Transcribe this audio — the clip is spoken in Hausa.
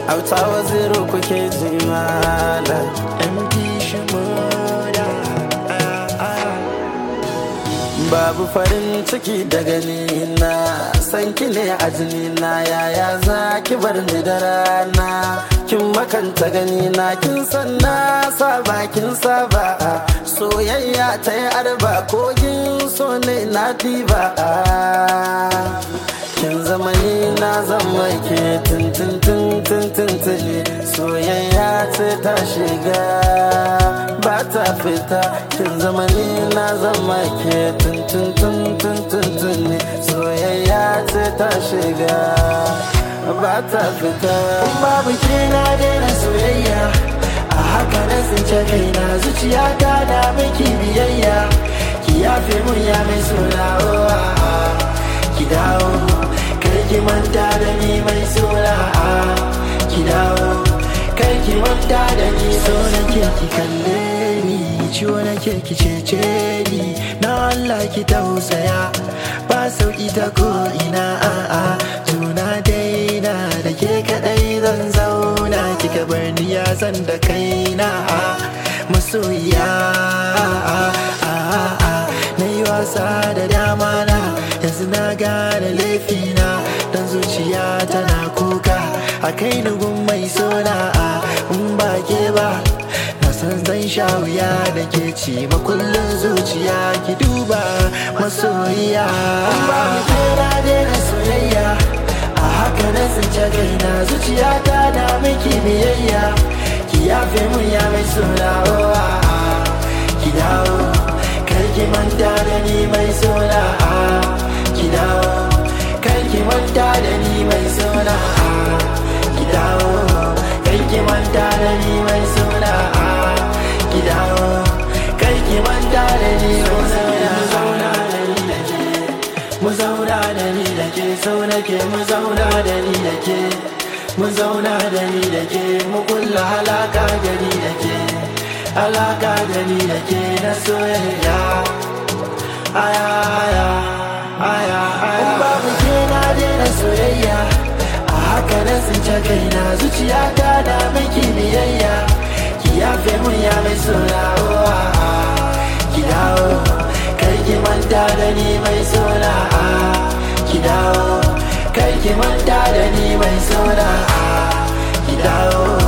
auta waziru kuke ji malam MD Shimoda babu farin ciki da gani na san ki ne a jini na yaya za ki bar ni da rana kin makanta gani na kin san na saba kin saba soyayya ta yi arba kogin so ne na diba kin zama ni na zama ke tintin tintin tintini soyayya ce ta shiga ba ta fita kin zama ni na zama ke tintin tintin tintini soyayya ce ta shiga ba ta fita babu ke na daina soyayya a haka na tsince kaina zuciya ta na miki biyayya ki yafe mun ya mai suna ki dawo kar ki manta da ni mai suna ki dawo kar ki manta da ni so nake ki kalle ni ciwo nake ki cece ni na Allah ki tausaya ba sauki ta ko ina a'a tuna daina da ke kadai zan zauna kika bar ni ya zan da kaina masoyiya na yi wasa da dama na yanzu na gane laifina dan zuciya tana kuka a kai nugun mai sona in ba ke ba na san zan sha wuya da ke ci makullin zuciya ki duba masoyiya ba mu kera daina soyayya a haka na tsince kaina zuciya ta na miki biyayya ki yafe mun ya mai suna ki dawo kar ki manta da ni mai suna ki dawo kar ki manta da ni mai suna ki dawo kar ki manta da ni mai suna ki dawo kar ki manta da ni mai suna zauna da ni da ke mu zauna da ni da ke sau nake mu zauna da ni da ke mu zauna da ni da ke mu kulla halaka da ni da ke alaka da ni da ke na soyayya aya aya aya aya babu ke na daina soyayya a haka na tsince kaina zuciya ta da miki biyayya ki yafe mun ya mai suna ki dawo kar ki manta da ni mai suna ki dawo kar ki manta da ni mai suna ki dawo